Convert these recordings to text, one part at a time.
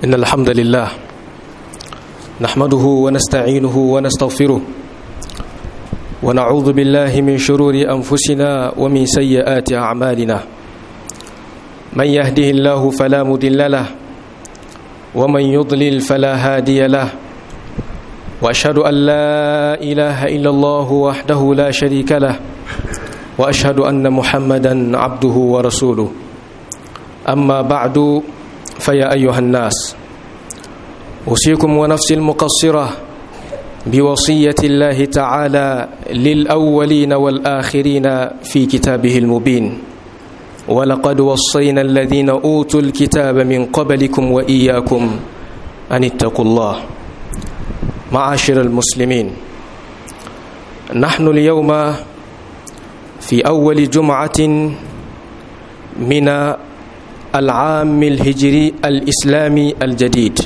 إن الحمد لله نحمده ونستعينه ونستغفره ونعوذ بالله من شرور أنفسنا ومن سيئات أعمالنا من يهده الله فلا مضل له ومن يضلل فلا هادي له وأشهد أن لا إله إلا الله وحده لا شريك له وأشهد أن محمدا عبده ورسوله أما بعد فيا أيها الناس أوصيكم ونفسي المقصرة بوصية الله تعالى للأولين والآخرين في كتابه المبين ولقد وصينا الذين أوتوا الكتاب من قبلكم وإياكم أن اتقوا الله معاشر المسلمين نحن اليوم في أول جمعة من العام الهجري الإسلامي الجديد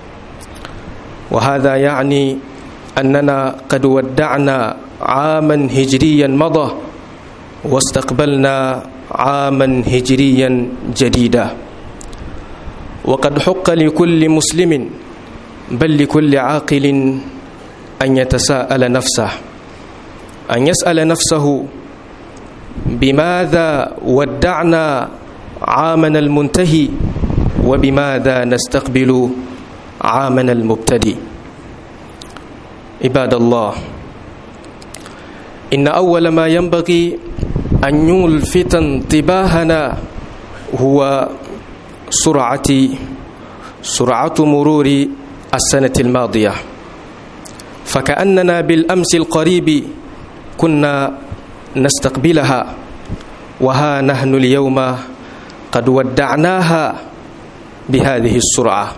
وهذا يعني أننا قد ودعنا عاما هجريا مضى واستقبلنا عاما هجريا جديدا وقد حق لكل مسلم بل لكل عاقل أن يتساءل نفسه أن يسأل نفسه بماذا ودعنا عامنا المنتهي وبماذا نستقبل عامنا المبتدئ عباد الله إن أول ما ينبغي أن يلفت انتباهنا هو سرعة سرعة مرور السنة الماضية فكأننا بالأمس القريب كنا نستقبلها وها نحن اليوم قد ودعناها بهذه السرعة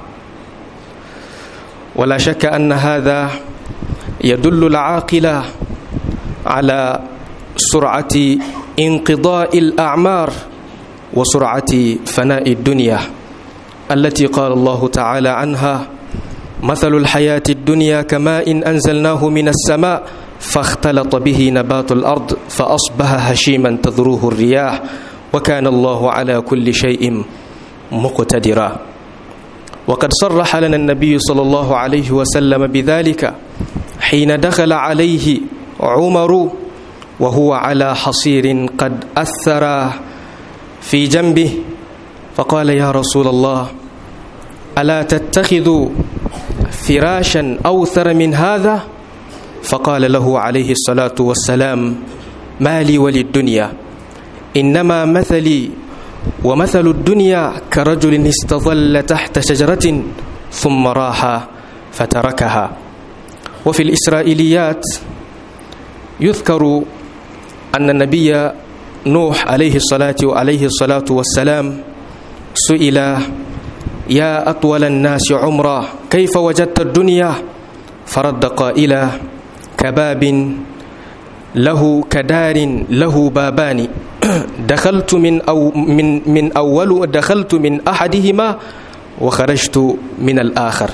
ولا شك أن هذا يدل العاقلة على سرعة انقضاء الأعمار وسرعة فناء الدنيا التي قال الله تعالى عنها مثل الحياة الدنيا كماء إن أنزلناه من السماء فاختلط به نبات الأرض فأصبح هشيما تذروه الرياح وكان الله على كل شيء مقتدرا وقد صرح لنا النبي صلى الله عليه وسلم بذلك حين دخل عليه عمر وهو على حصير قد أثر في جنبه فقال يا رسول الله ألا تتخذ فراشا أوثر من هذا فقال له عليه الصلاة والسلام ما لي وللدنيا إنما مثلي ومثل الدنيا كرجل استظل تحت شجرة ثم راح فتركها وفي الإسرائيليات يذكر أن النبي نوح عليه الصلاة وعليه الصلاة والسلام سئل يا أطول الناس عمرا كيف وجدت الدنيا فرد قائلا كباب له كدار له بابان دخلت من أو من من أول دخلت من أحدهما وخرجت من الآخر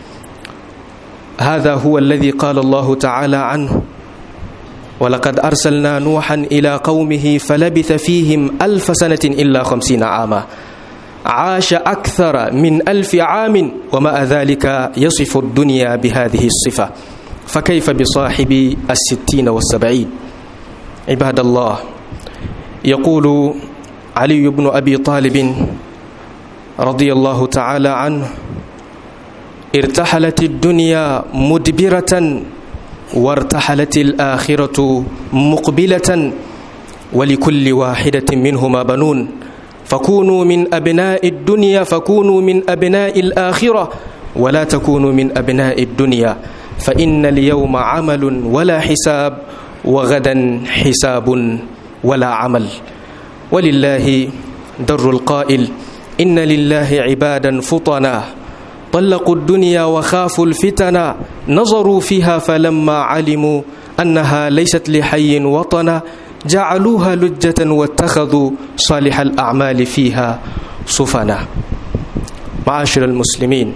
هذا هو الذي قال الله تعالى عنه ولقد أرسلنا نوحا إلى قومه فلبث فيهم ألف سنة إلا خمسين عاما عاش أكثر من ألف عام ومع ذلك يصف الدنيا بهذه الصفة فكيف بصاحب الستين والسبعين عباد الله يقول علي بن أبي طالب رضي الله تعالى عنه ارتحلت الدنيا مدبرة وارتحلت الآخرة مقبلة ولكل واحدة منهما بنون فكونوا من أبناء الدنيا فكونوا من أبناء الآخرة ولا تكونوا من أبناء الدنيا فإن اليوم عمل ولا حساب وغدا حساب ولا عمل ولله در القائل إن لله عبادا فطنا طلقوا الدنيا وخافوا الفتنا نظروا فيها فلما علموا أنها ليست لحي وطنا جعلوها لجة واتخذوا صالح الأعمال فيها صفنا معاشر المسلمين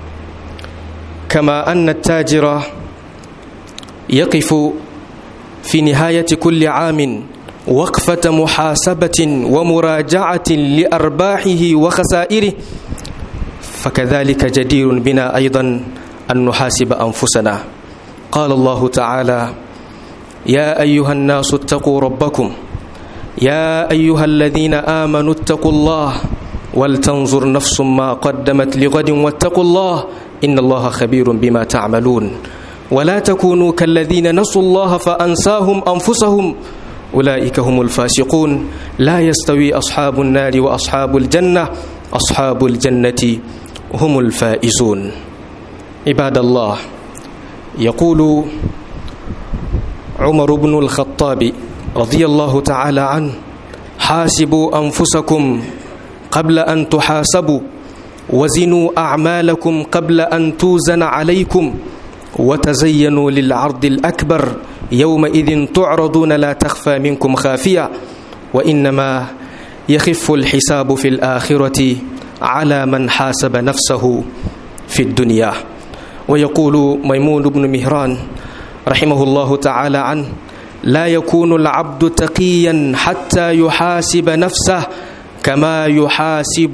كما أن التاجر يقف في نهاية كل عام وقفة محاسبة ومراجعة لأرباحه وخسائره فكذلك جدير بنا أيضا أن نحاسب أنفسنا قال الله تعالى يا أيها الناس اتقوا ربكم يا أيها الذين آمنوا اتقوا الله ولتنظر نفس ما قدمت لغد واتقوا الله إن الله خبير بما تعملون ولا تكونوا كالذين نسوا الله فأنساهم أنفسهم أولئك هم الفاسقون لا يستوي أصحاب النار وأصحاب الجنة أصحاب الجنة هم الفائزون عباد الله يقول عمر بن الخطاب رضي الله تعالى عنه حاسبوا أنفسكم قبل أن تحاسبوا وزنوا أعمالكم قبل أن توزن عليكم وتزينوا للعرض الأكبر يومئذ تعرضون لا تخفى منكم خافية وإنما يخف الحساب في الآخرة على من حاسب نفسه في الدنيا ويقول ميمون بن مهران رحمه الله تعالى عنه لا يكون العبد تقيا حتى يحاسب نفسه كما يحاسب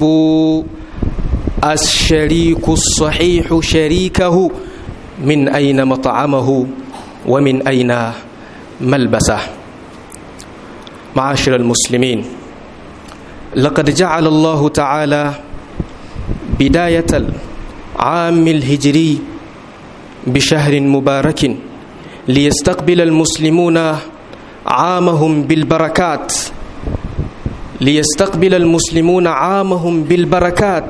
الشريك الصحيح شريكه من أين مطعمه ومن أين ملبسه معاشر المسلمين لقد جعل الله تعالى بداية العام الهجري بشهر مبارك ليستقبل المسلمون عامهم بالبركات ليستقبل المسلمون عامهم بالبركات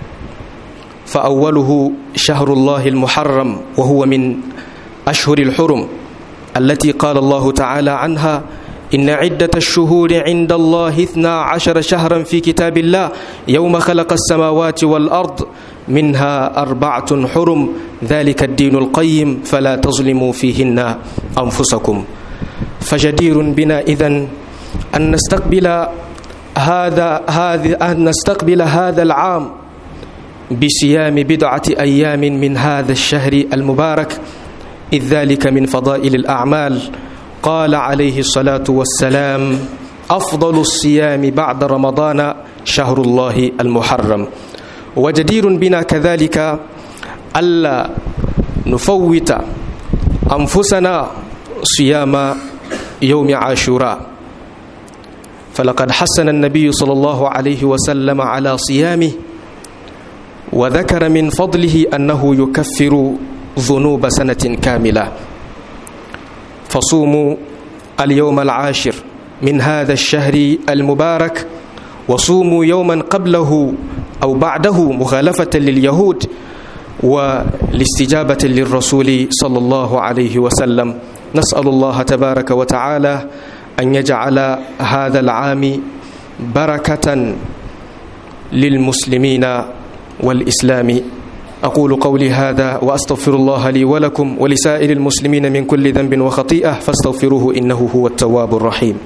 فأوله شهر الله المحرم وهو من أشهر الحرم التي قال الله تعالى عنها إن عدة الشهور عند الله اثنا عشر شهرا في كتاب الله يوم خلق السماوات والأرض منها أربعة حرم ذلك الدين القيم فلا تظلموا فيهن أنفسكم فجدير بنا إذن أن نستقبل هذا هذا أن نستقبل هذا العام بصيام بضعة أيام من هذا الشهر المبارك إذ ذلك من فضائل الأعمال قال عليه الصلاة والسلام أفضل الصيام بعد رمضان شهر الله المحرم وجدير بنا كذلك ألا نفوت أنفسنا صيام يوم عاشوراء فلقد حسن النبي صلى الله عليه وسلم على صيامه وذكر من فضله أنه يكفر ذنوب سنة كاملة فصوموا اليوم العاشر من هذا الشهر المبارك وصوموا يوما قبله أو بعده مخالفة لليهود والاستجابة للرسول صلى الله عليه وسلم نسأل الله تبارك وتعالى أن يجعل هذا العام بركة للمسلمين والإسلام أقول قولي هذا وأستغفر الله لي ولكم ولسائر المسلمين من كل ذنب وخطيئة فاستغفروه إنه هو التواب الرحيم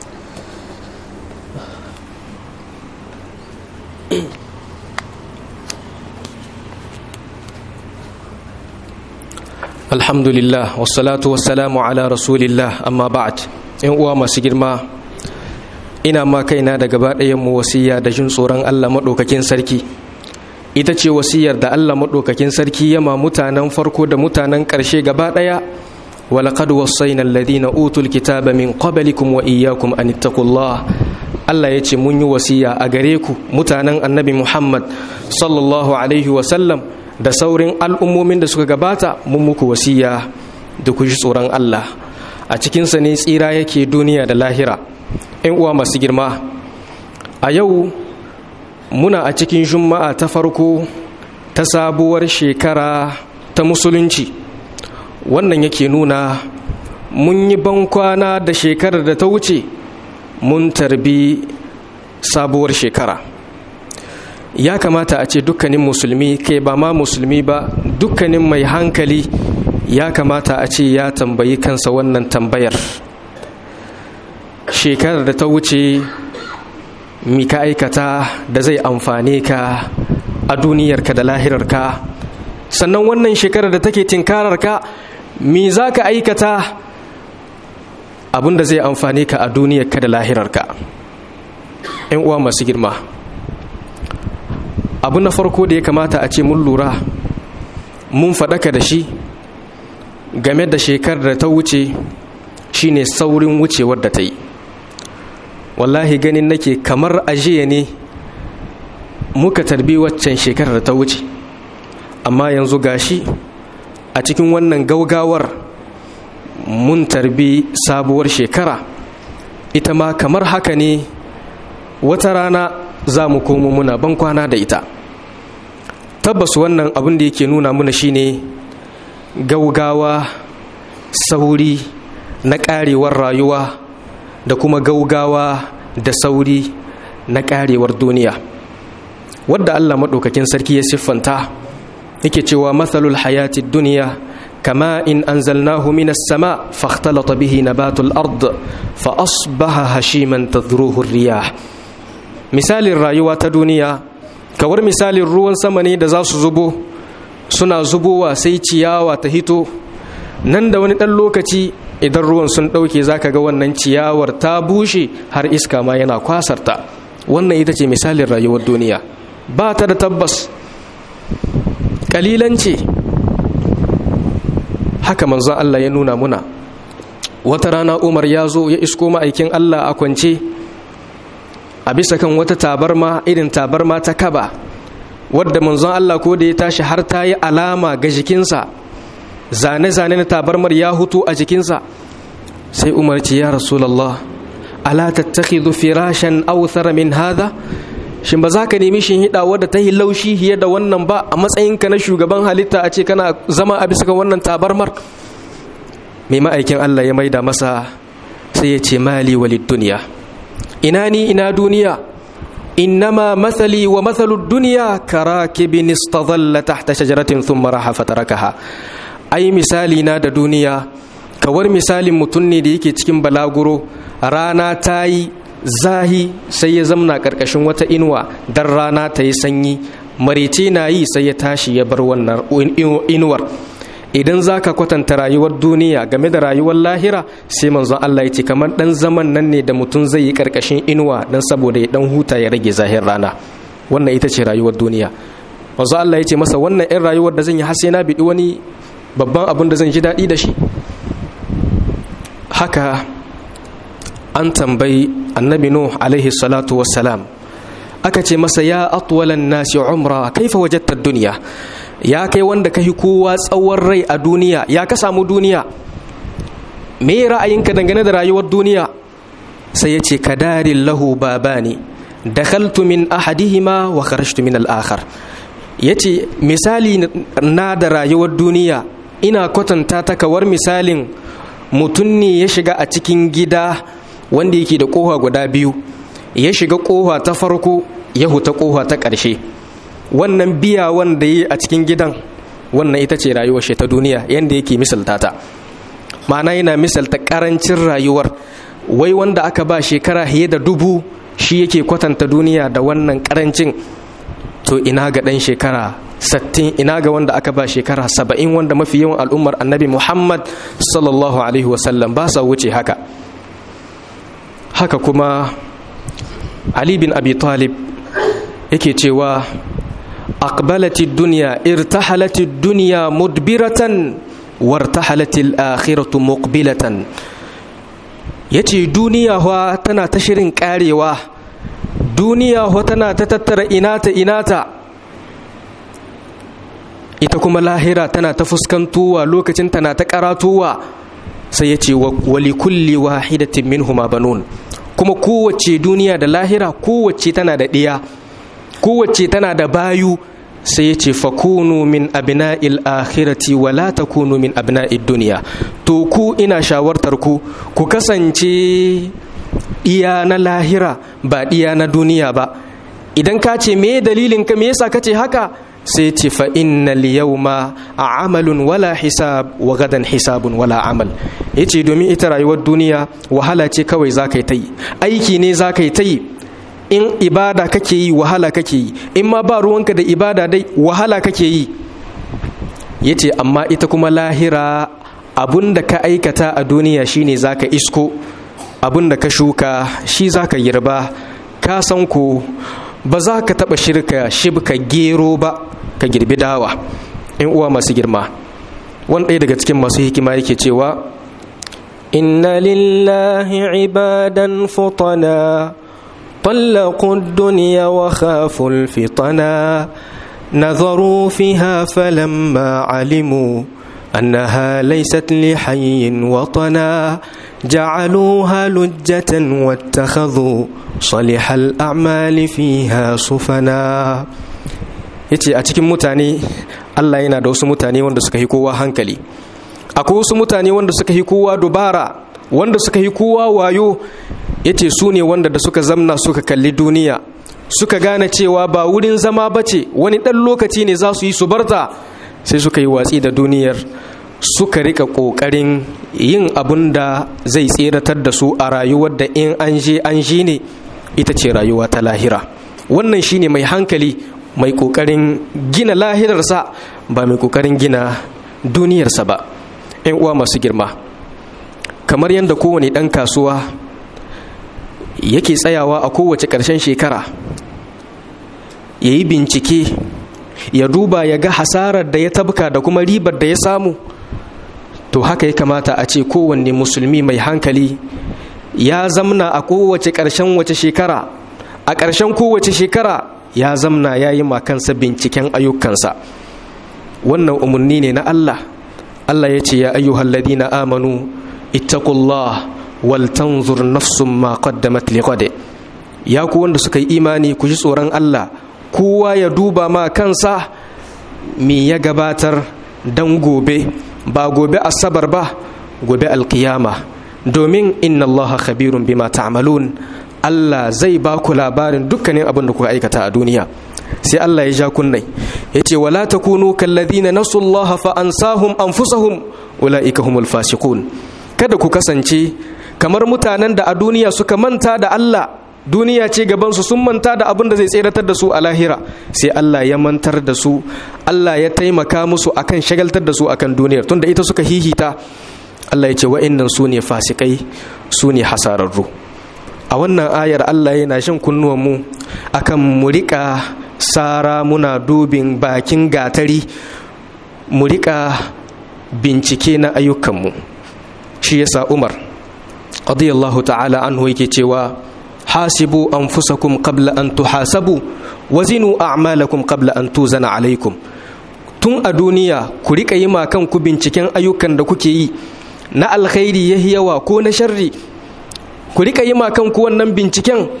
الحمد لله والصلاة والسلام على رسول الله أما بعد إن uwa masu girma ina ma kaina da gaba mu wasiya da jin tsoron Allah maɗaukakin sarki ita ce wasiyar da Allah maɗaukakin sarki yama mutanen farko da mutanen ƙarshe gaba ɗaya walaƙad wasaina alladhina utul kitaba min qablikum wa iyyakum an ittaqullah Allah ya ce mun yi wasiya a gare ku mutanen annabi Muhammad sallallahu alaihi wa sallam da saurin al'ummomin da suka gabata mun muku wasiya da ku ji tsoron Allah a cikinsa ne tsira yake duniya da lahira ‘yan uwa masu girma a yau muna a cikin juma'a ta farko ta sabuwar shekara ta musulunci wannan yake nuna mun yi bankwana da shekarar da ta wuce mun tarbi sabuwar shekara ya kamata a ce dukkanin musulmi kai ba ma musulmi ba dukkanin mai hankali ya kamata a ce ya tambayi kansa wannan tambayar shekarar da ta wuce mi ka aikata da zai amfane ka a duniyarka da lahirarka sannan wannan shekarar da take tinkararka mi za ka aikata abin da zai amfane ka a duniyarka da lahirarka ‘yan uwa masu girma abu na farko da ya kamata a ce mun lura mun faɗaka da shi game da shekarar da ta wuce shine saurin wucewar da ta yi wallahi ganin nake kamar ajiya ne muka tarbi waccan shekarar da ta wuce amma yanzu gashi a cikin wannan gaugawar mun tarbi sabuwar shekara ita ma kamar haka ne wata rana za mu komo muna ban kwana da ita tabbas wannan abin da yake nuna muna shine gaugawa sauri na karewar rayuwa da kuma gaugawa da sauri na karewar duniya wadda allah maɗaukakin sarki ya siffanta yake cewa matsalul hayati duniya kama in anzalnahu minas sama fakhtalata bihi nabatul ard fa asbaha hashiman tadruhu riyah misalin rayuwa ta duniya kawar misalin ruwan sama ne da za su zubo suna zubowa sai ciyawa ta hito nan da wani ɗan lokaci idan ruwan sun ɗauke za ka ga wannan ciyawar ta bushe har iska ma yana kwasarta wannan ita ce misalin rayuwar duniya ba ta da tabbas ƙalilan ce haka manzon Allah ya nuna muna wata rana umar ya zo ya isko ma'aikin Allah a kwance a bisa kan wata tabarma irin tabarma ta kaba wadda manzon Allah ko da ya tashi har ta yi alama ga jikinsa zane-zane na tabarmar ya hutu a jikinsa sai umar ce ya rasulallah ala tattakhidhu firashan awthara min hadha shin ba za ka nemi shin hida wadda ta yi laushi hiye da wannan ba a matsayinka na shugaban halitta a ce kana zama a bisa kan wannan tabarmar mai ma'aikin Allah ya maida masa sai ya ce mali walid duniya ina ni ina duniya innama mathali wa mathalu duniya karakibin istadalla tahta shajaratin thumma raha fatarakaha ai misali na da duniya kawar misalin mutum ne da yake cikin balaguro rana ta yi zahi sai ya zamna karkashin wata inuwa dan rana ta yi sanyi marece na yi sai ya tashi ya bar wannan inuwar idan za ka kwatanta rayuwar duniya game da rayuwar lahira sai manzon Allah ya ce kamar dan zaman nan ne da mutum zai yi karkashin inuwa dan saboda ya dan huta ya rage zahir rana wannan ita ce rayuwar duniya manzon Allah ya ce masa wannan in rayuwar da zan yi har sai na biɗi wani babban abin da zan ji daɗi da shi haka an tambayi annabi nuh alaihi salatu wassalam aka ce masa ya atwalan nasi umra kaifa wajadta duniya ya kai wanda ka kowa tsawon rai a duniya ya ka samu duniya me ra'ayinka dangane da rayuwar duniya sai ya ce kadarin lahu babani dakhaltu min ahadihima wa kharajtu min al-akhar yace misali na da rayuwar duniya ina kwatanta ta kawar misalin mutum ne ya shiga a cikin gida wanda yake da kofa guda biyu ya shiga kofa ta farko ya huta kofa ta ƙarshe wannan biya wanda yi a cikin gidan wannan ita ce rayuwar shi ta duniya yadda yake misalta ta ma'ana yana misalta ƙarancin rayuwar wai wanda aka ba shekara fiye da dubu shi yake kwatanta duniya da wannan ƙarancin to ina ga ɗan shekara sattin ina ga wanda aka ba shekara saba'in wanda mafi yawan al'ummar annabi muhammad sallallahu alaihi wasallam ba sa wuce haka haka kuma ali bin abi talib yake cewa aqbalati dunya irtahalati dunya mudbiratan wartahalati al-akhiratu muqbilatan yace duniya fa tana ta shirin karewa duniya fa tana ta tattara inata inata ita kuma lahira tana ta fuskantowa lokacin tana ta karatowa sai ya ce wali kulli wahidatin minhuma banun kuma kowace duniya da lahira kowace tana da ɗiya kowace tana da bayu sai ya ce fakunu min abna'il akhirati wa la takunu min abna'id duniya to ku ina shawartar ku ku kasance iya na lahira ba iya na duniya ba idan ka ce me dalilin ka me yasa ka ce haka sai ce fa innal yawma amalun wala hisab wa gadan hisabun wala amal yace domin ita rayuwar duniya wahala ce kawai za ka yi ta yi aiki ne za ka yi ta yi in ibada kake yi wahala kake yi in ma ba ruwanka da ibada dai wahala kake yi yace amma ita kuma lahira abun da ka aikata a duniya shine za ka isko abun da ka shuka shi za ka girba ka san ku ba za ka taɓa shirka shibka gero ba ka girbi dawa in uwa masu girma wani ɗaya daga cikin masu hikima yake cewa inna lillahi ibadan futana طلقوا الدنيا وخافوا الفطنا نظروا فيها فلما علموا أنها ليست لحي وطنا جعلوها لجة واتخذوا صالح الأعمال فيها صفنا yace a cikin mutane Allah yana da wasu mutane wanda suka yi kowa hankali akwai wasu mutane wanda suka yi kowa dubara wanda suka yi kowa wayo yace su ne wanda da suka zamna suka kalli duniya suka gane cewa ba wurin zama bace wani ɗan lokaci ne za su yi su barta sai suka yi watsi da duniyar suka rika ƙoƙarin yin abun da zai tseratar da su a rayuwar da in an je an ji ne ita ce rayuwa ta lahira wannan shine mai hankali mai ƙoƙarin gina lahirarsa ba mai ƙoƙarin gina duniyarsa ba 'yan uwa masu girma kamar yadda kowane ɗan kasuwa yake tsayawa a kowace ƙarshen shekara ya yi bincike ya duba ya ga hasarar da ya tabka da kuma ribar da ya samu to haka ya kamata a ce kowanne musulmi mai hankali ya zamna a kowace ƙarshen wace shekara a ƙarshen kowace shekara ya zamna ya yi makansa binciken ayyukansa wannan umarni ne na Allah Allah ya ce ya ayyuhal ladina amanu ittaqullah wal tanzur nafsum ma qaddamat liqad ya ku wanda suka yi imani ku ji tsoron Allah kowa ya duba ma kansa me ya gabatar dan gobe ba gobe asabar ba gobe alkiyama domin inna allaha khabirun bima ta'malun Allah zai ba ku labarin dukkanin abin da kuka aikata a duniya sai Allah ya ja kunnai yace wala takunu kalladhina nasullaha fa ansahum anfusahum ulaika humul fasiqun kada ku kasance kamar mutanen da a duniya suka manta da Allah duniya ce gabansu sun manta da abin da zai tseratar da su a lahira sai Allah ya mantar da su Allah ya taimaka musu akan shagaltar da su akan duniyar tunda ita suka hihita Allah ya ce wa'annan su ne fasikai su ne hasararru a wannan ayar Allah yana shan kunnuwanmu akan mu riƙa sara muna dubin bakin gatari mu riƙa bincike na ayyukanmu shi yasa Umar radiyallahu ta'ala anhu yake cewa hasibu anfusakum qabla an tuhasabu wazinu a'malakum qabla an tuzana alaikum tun a duniya ku rika yi ma kanku binciken ayyukan da kuke yi na alkhairi yahi yawa ko na sharri ku rika yi ma kanku wannan binciken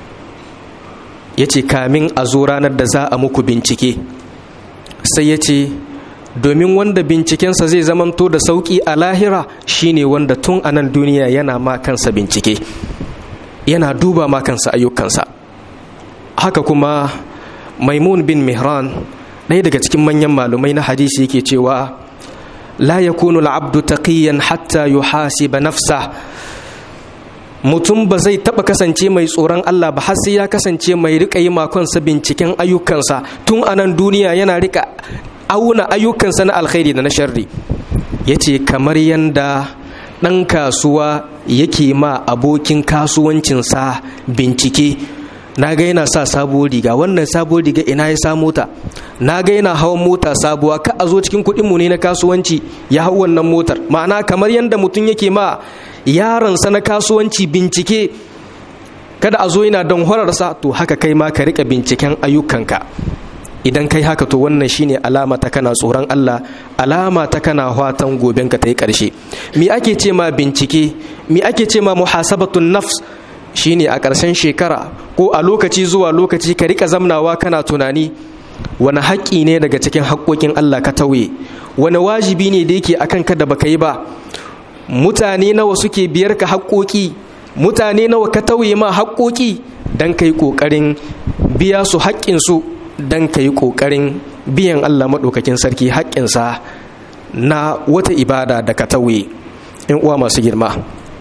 yace kamin a zo ranar da za a muku bincike sai yace domin wanda bincikensa zai zamanto da sauki a lahira shine wanda tun a nan duniya yana ma kansa bincike yana duba ma kansa ayyukansa haka kuma maimun bin mihran ɗaya daga cikin manyan malumai na hadisi yake cewa la yakunu al'abdu taqiyan hatta yuhasiba nafsa mutum ba zai taɓa kasance mai tsoron Allah ba har sai ya kasance mai rika yi makonsa binciken ayyukansa tun a nan duniya yana rika auna ayyukansa na alkhairi da na sharri yace kamar yanda ɗan kasuwa yake ma abokin kasuwancinsa bincike na ga yana sa sabuwar riga wannan sabuwar riga ina ya samu ta na ga yana hawan mota sabuwa ka a zo cikin kuɗin mu ne na kasuwanci ya hau wannan motar ma'ana kamar yadda mutum yake ma yaronsa na kasuwanci bincike kada a zo yana don horarsa to haka kai ma ka rika binciken ayyukanka idan kai haka to wannan shine alama ta kana tsoron Allah alama ta kana fatan goben ka ta yi ƙarshe me ake ce ma bincike me ake ce ma muhasabatun nafs shine a ƙarshen shekara ko a lokaci zuwa lokaci ka rika zamnawa kana tunani wani haƙƙi ne daga cikin haƙƙoƙin Allah ka tauye wani wajibi ne da yake akan ka da baka yi ba mutane nawa suke biyar ka haƙƙoƙi mutane nawa ka tauye ma haƙƙoƙi dan kai ƙoƙarin biya su haƙƙinsu dan ka yi ƙoƙarin biyan Allah maɗaukakin sarki haƙƙinsa na wata ibada da ka tauye in uwa masu girma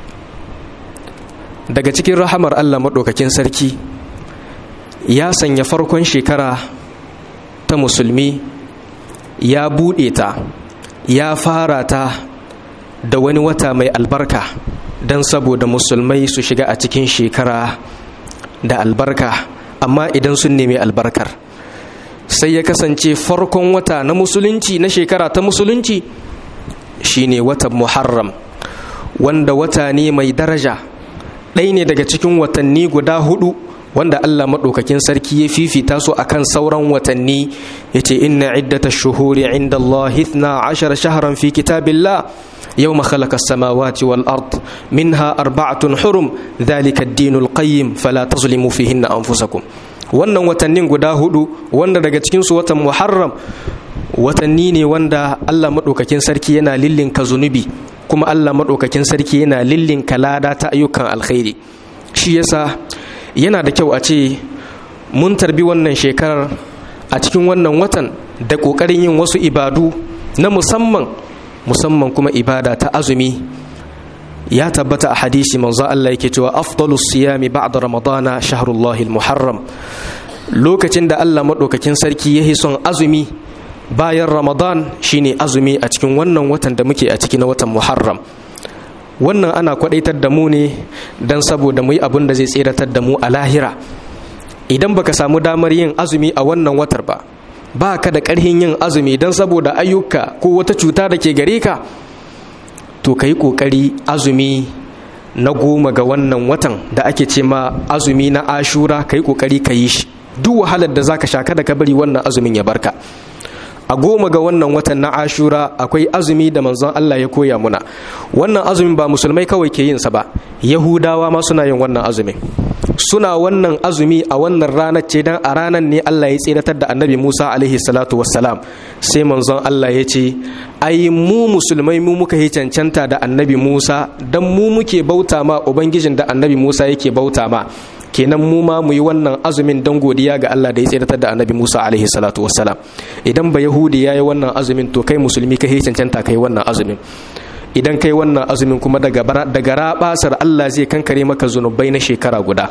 daga cikin rahamar Allah maɗaukakin sarki ya sanya farkon shekara ta musulmi ya buɗe ta ya fara ta da wani wata mai albarka don saboda musulmai su shiga a cikin shekara da albarka amma idan sun nemi albarkar sai ya kasance farkon wata na musulunci na shekara ta musulunci shine watan muharram wanda wata ne mai daraja ɗaya ne daga cikin watanni guda hudu wanda Allah maɗaukakin sarki ya fifita su akan sauran watanni ya ce inna iddata shuhuri inda Allah hithna ashara shaharan fi kitabillah yau makhalaka samawati wal ard minha arba'atun hurum dhalika ad-dinul qayyim fala tazlimu fihinna anfusakum wannan watannin guda hudu wanda daga cikin su watan muharram watanni ne wanda Allah maɗaukakin sarki yana lillinka zunubi kuma Allah maɗaukakin sarki yana lillinka lada ta ayyukan alkhairi shi yasa yana da kyau a ce mun tarbi wannan shekarar a cikin wannan watan da ƙoƙarin yin wasu ibadu na musamman musamman kuma ibada ta azumi ya tabbata a hadisi manzo Allah yake cewa afdalus siyami ba'da ramadana shahrullahi muharram lokacin da Allah maɗaukakin sarki ya son azumi bayan ramadan shine azumi a cikin wannan watan da muke a ciki na watan muharram wannan ana kwadaitar da mu ne don saboda mu yi abin da zai tseratar da mu a lahira idan baka samu damar yin azumi a wannan watar ba ba ka da ƙarhin yin azumi don saboda ayyuka ko wata cuta da ke gare ka to ka yi ƙoƙari azumi na goma ga wannan watan da ake ce ma azumi na ashura ka yi ƙoƙari ka yi shi duk wahalar da za ka sha kada ka bari wannan azumin ya barka a goma ga wannan watan na ashura akwai azumi da manzon Allah ya koya muna wannan azumin ba musulmai kawai ke yin sa ba yahudawa ma suna yin wannan azumin suna wannan azumi a wannan ranar ce dan a ranar ne Allah ya tsiratar da annabi Musa alaihi salatu wassalam sai manzon Allah ya ce ai mu musulmai mu muka yi cancanta da annabi Musa dan mu muke bauta ma ubangijin da annabi Musa yake bauta ma kenan mu ma mu yi wannan azumin don godiya ga Allah da ya tsiratar da annabi Musa alaihi salatu wassalam idan ba yahudi ya yi wannan azumin to kai musulmi kai cancanta kai wannan azumin idan kai wannan azumin kuma daga daga rabasar Allah zai kankare maka zunubai na shekara guda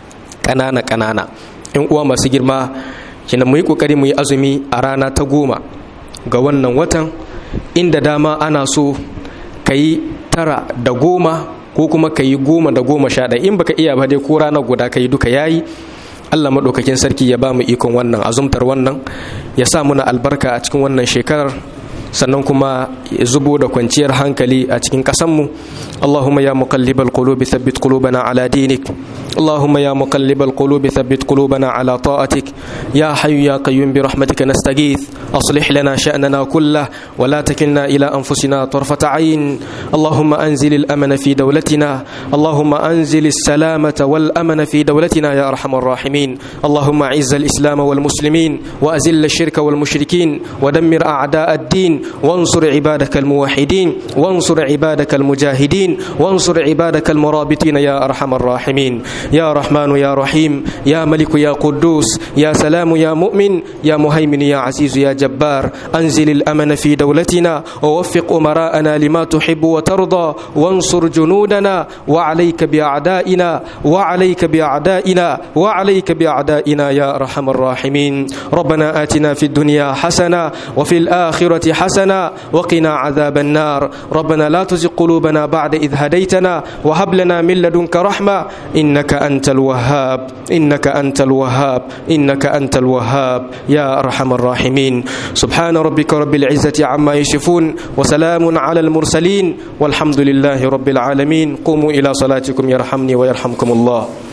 kanana kanana in uwa masu girma kina mu yi kokari mu yi azumi a rana ta goma ga wannan watan inda dama ana so ka yi tara da goma ko kuma ka yi goma da goma sha ɗaya in baka iya ba dai ko ranar guda ka yi duka yayi Allah maɗaukakin sarki ya ba mu ikon wannan azumtar wannan ya sa muna albarka a cikin wannan shekarar sannan kuma ya zubo da kwanciyar hankali a cikin ƙasanmu Allahumma ya muqallibal qulubi thabbit qulubana ala dinik Allahumma ya muqallibal qulubi thabbit qulubana ala ta'atik ya hayyu ya qayyum bi rahmatika nastaghith aslih lana sha'nana kullah wa la takilna ila anfusina tarfata 'ayn Allahumma anzil al-amana fi dawlatina Allahumma anzil as-salamata wal amana fi dawlatina ya arhamar rahimin Allahumma 'izz al-islam wal muslimin wa azil ash-shirka wal mushrikin wa dammir a'da' ad-din وانصر عبادك الموحدين وانصر عبادك المجاهدين وانصر عبادك المرابطين يا أرحم الراحمين يا رحمن يا رحيم يا ملك يا قدوس يا سلام يا مؤمن يا مهيمن يا عزيز يا جبار أنزل الأمن في دولتنا ووفق أمراءنا لما تحب وترضى وانصر جنودنا وعليك بأعدائنا وعليك بأعدائنا وعليك بأعدائنا يا أرحم الراحمين ربنا آتنا في الدنيا حسنة وفي الآخرة حسنة حسنا وقنا عذاب النار ربنا لا تزغ قلوبنا بعد إذ هديتنا وهب لنا من لدنك رحمة إنك أنت الوهاب إنك أنت الوهاب إنك أنت الوهاب يا أرحم الراحمين سبحان ربك رب العزة عما يصفون وسلام على المرسلين والحمد لله رب العالمين قوموا إلى صلاتكم يرحمني ويرحمكم الله